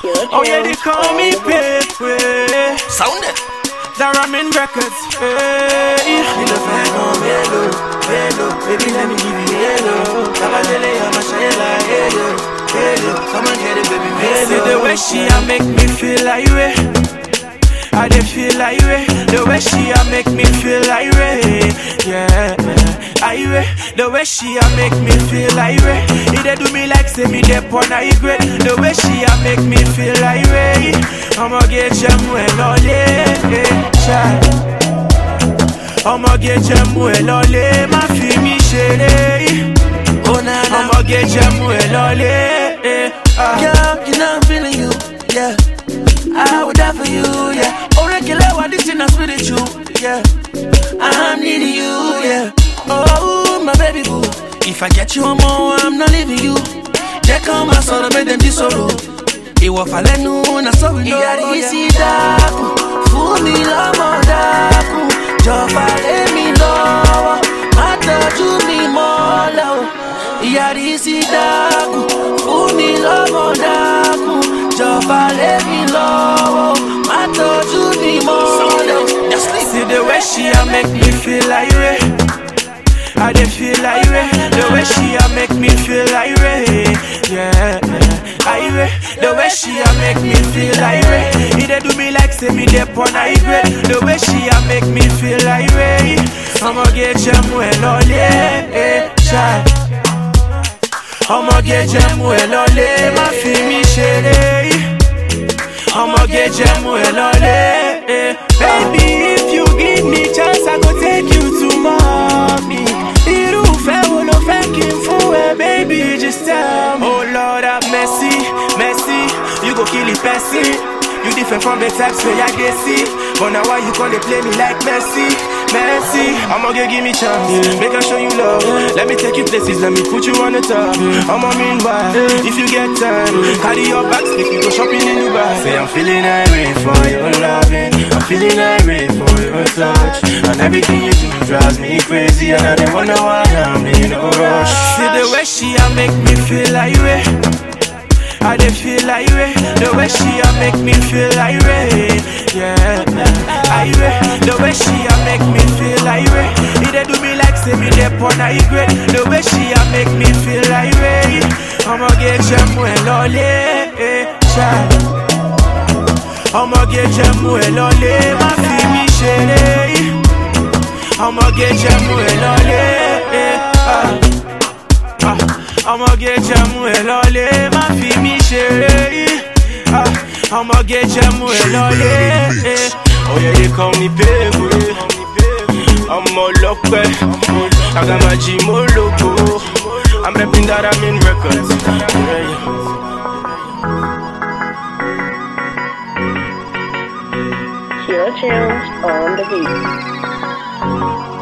Oh yeah, they call me Pepe. Sound it. The Ramin Records. Hey. You know, fine, no, hello, hello. Baby, let me give you hello. Kabadele, I'm a shayla, hello, hello. Come on, get it, baby, See hello. the way she a make me feel like way. I dey feel like way. The way she a make me feel like way. Yeah, I way. The way she a make me feel like way. It dey do me like say me dey porn I great. The way she a make me feel like way. I'ma get jam well all I'ma get jam well all má fi mi ṣeré. Oh, na, na. I'ma get jam well all Girl, you know I'm feeling you, yeah. I would die for you, yeah. Oh, regular, what this thing is with you, yeah. I'm needing you, yeah. Oh, my baby boo. If I get you on more, I'm not leaving you. Check on my soul, make them dissolve. Ìwọ falẹ̀ nù na so we know. Ìyá rí sí dákun, fún mi lọ́mọ dákun. Jọ̀fà lé mi lọ́wọ́, má tọ́jú mi mọ́lẹ̀ o. Ìyá rí sí dákun, fún mi lọ́mọ dákun. Jọ̀fà lé mi lọ́wọ́, má tọ́jú mi mọ́lẹ̀ o. Just leave. See the way she a make me feel like way. I dey feel like way. The way she a make me feel like way. Yeah, I way. The way she a make me feel like way. It dey do me like say me dey porn I great. The way she a make me feel like way. I'ma get jam well all yeah, child. I'ma get jam well all má fi mi ṣeré. I'ma get jam well all Baby, if you give me chance, I go take you to mommy. Irúfẹ́ wo ló fẹ́ kí n fún ẹ, baby, just tell me. Oh Lord have mercy, mercy, you go kill the person. You different from the types where I get see. But now why you gonna play me like Messi, Messi? I'ma get give me chance, make I show you love. Let me take you places, let me put you on the top. I'ma meanwhile, if you get time, carry your bags, if you go shopping in Dubai. Say I'm feeling irate for your loving, I'm feeling irate for your touch, and everything you do drives me crazy, and I don't wonder why I'm in a rush. See the way she a make me feel like way. I dey feel like way. The way she a make me feel like way. Yeah, I way. The way she a make me feel like way. It dey do me like say me dey porn I great. The way she a make me feel like way. I'ma get jam well all child. I'ma get jam well all má fi mi ṣeré. I'ma get jam well all ah. Ah, I'ma get jam well all má fi mi ṣeré. Ah, I'ma get jam well all Oh yeah, they call me baby. I'm all ọlọ́pẹ́, Agamaji mo lógo. I'm repping that I'm in records. Yeah, yeah. Kira Tunes on the beat.